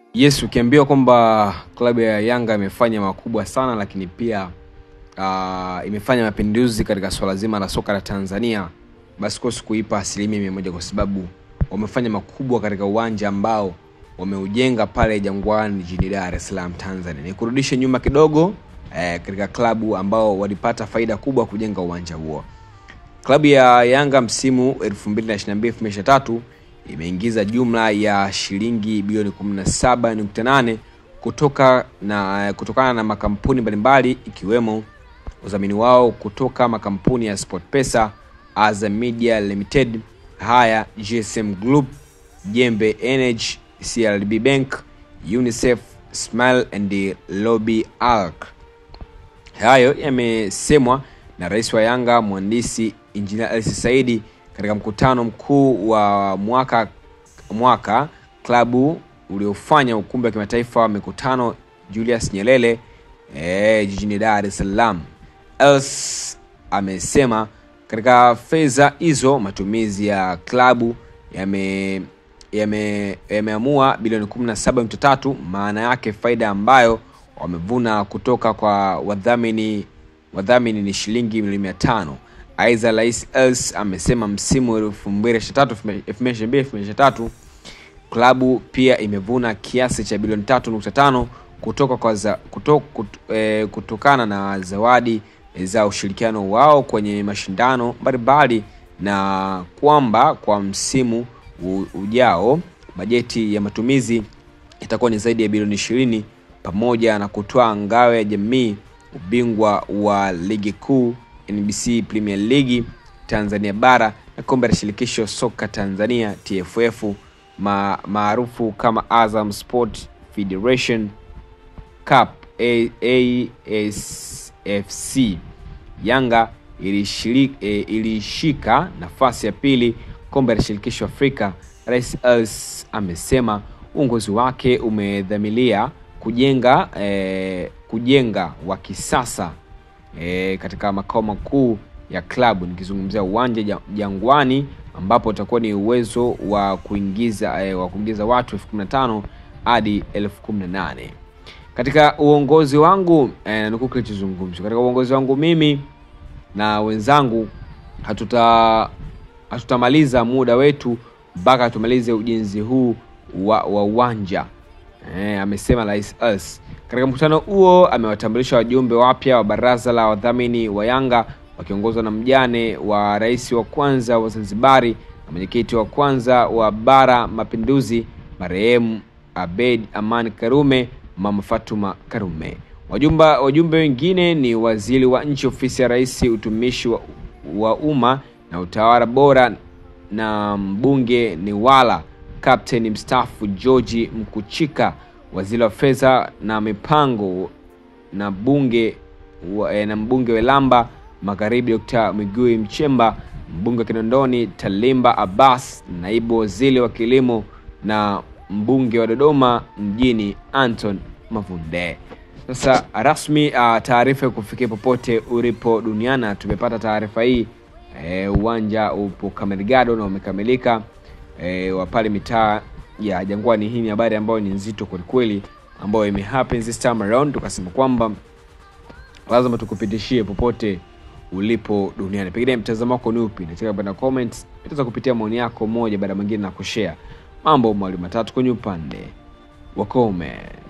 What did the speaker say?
Yes, ukiambiwa kwamba klabu ya Yanga imefanya makubwa sana, lakini pia uh, imefanya mapinduzi katika swala zima la soka la Tanzania, basi kosi kuipa asilimia mia moja kwa sababu wamefanya makubwa katika uwanja ambao wameujenga pale Jangwani jijini Dar es Salaam Tanzania. Nikurudishe nyuma kidogo eh, katika klabu ambao walipata faida kubwa kujenga uwanja huo. Klabu ya Yanga msimu 2022-2023 imeingiza jumla ya shilingi bilioni 17.8 kutoka na kutokana na makampuni mbalimbali ikiwemo udhamini wao kutoka makampuni ya SportPesa, Azam Media Limited, Haya, GSM Group, Jembe Energy, CRDB Bank, UNICEF, Smile and Lobby Alc. Hayo yamesemwa na rais wa Yanga mhandisi Injinia Hersi Saidi katika mkutano mkuu wa mwaka mwaka klabu uliofanya ukumbi wa kimataifa wa mikutano Julius Nyerere e, jijini Dar es Salaam. Els amesema katika fedha hizo matumizi ya klabu yame yame- yameamua bilioni 17.3 maana yake faida ambayo wamevuna kutoka kwa wadhamini wadhamini ni shilingi milioni mia tano aidha rais els amesema msimu 2023 klabu pia imevuna kiasi cha bilioni 3.5 kutoka kwa za, kuto, kut, eh, kutokana na zawadi za ushirikiano wao kwenye mashindano mbalimbali na kwamba kwa msimu u- ujao bajeti ya matumizi itakuwa ni zaidi ya bilioni ishirini pamoja na kutoa ngao ya jamii ubingwa wa ligi kuu nbc premier league tanzania bara na kombe la shirikisho soka tanzania tff ma- maarufu kama azam sport federation cup A- asfc yanga ilishiri- eh, ilishika nafasi ya pili kombe la shirikisho afrika rais els amesema uongozi wake umedhamilia kujenga eh, kujenga wa kisasa e, katika makao makuu ya klabu nikizungumzia uwanja Ja- jangwani ambapo utakuwa ni uwezo wa kuingiza e, wa kuingiza watu elfu kumi na tano hadi elfu kumi na nane katika uongozi wangu e, nanukuu kilichozungumzwa katika uongozi wangu mimi na wenzangu hatuta hatutamaliza muda wetu mpaka tumalize ujenzi huu wa wa uwanja e, amesema rais Els. Katika mkutano huo amewatambulisha wajumbe wapya wa baraza la wadhamini wa Yanga wakiongozwa na mjane wa rais wa kwanza wa Zanzibari na mwenyekiti wa kwanza wa Bara Mapinduzi marehemu Abed Aman Karume, Mama Fatuma Karume. Wajumba, wajumbe wengine ni waziri wa nchi ofisi ya rais utumishi wa, wa umma na utawala bora na mbunge ni wala kapteni mstaafu georgi mkuchika waziri wa fedha na mipango na bunge wa, eh, na mbunge welamba magharibi dr migui mchemba mbunge wa kinondoni talimba abbas naibu waziri wa kilimo na mbunge wa dodoma mjini anton mavunde sasa rasmi uh, taarifa ya kufikia popote ulipo duniani tumepata taarifa hii eh, uwanja upo kamerigado na umekamilika e, wa pale mitaa ya jangwani hii ni habari ambayo ni nzito kwelikweli ambayo imehappen this time around tukasema kwamba lazima tukupitishie popote ulipo duniani pengine mtazamo wako ni upi nataka kwenda comments itaweza kupitia maoni yako moja baada ya mwingine na kushare mambo mawili matatu kwenye upande wa comment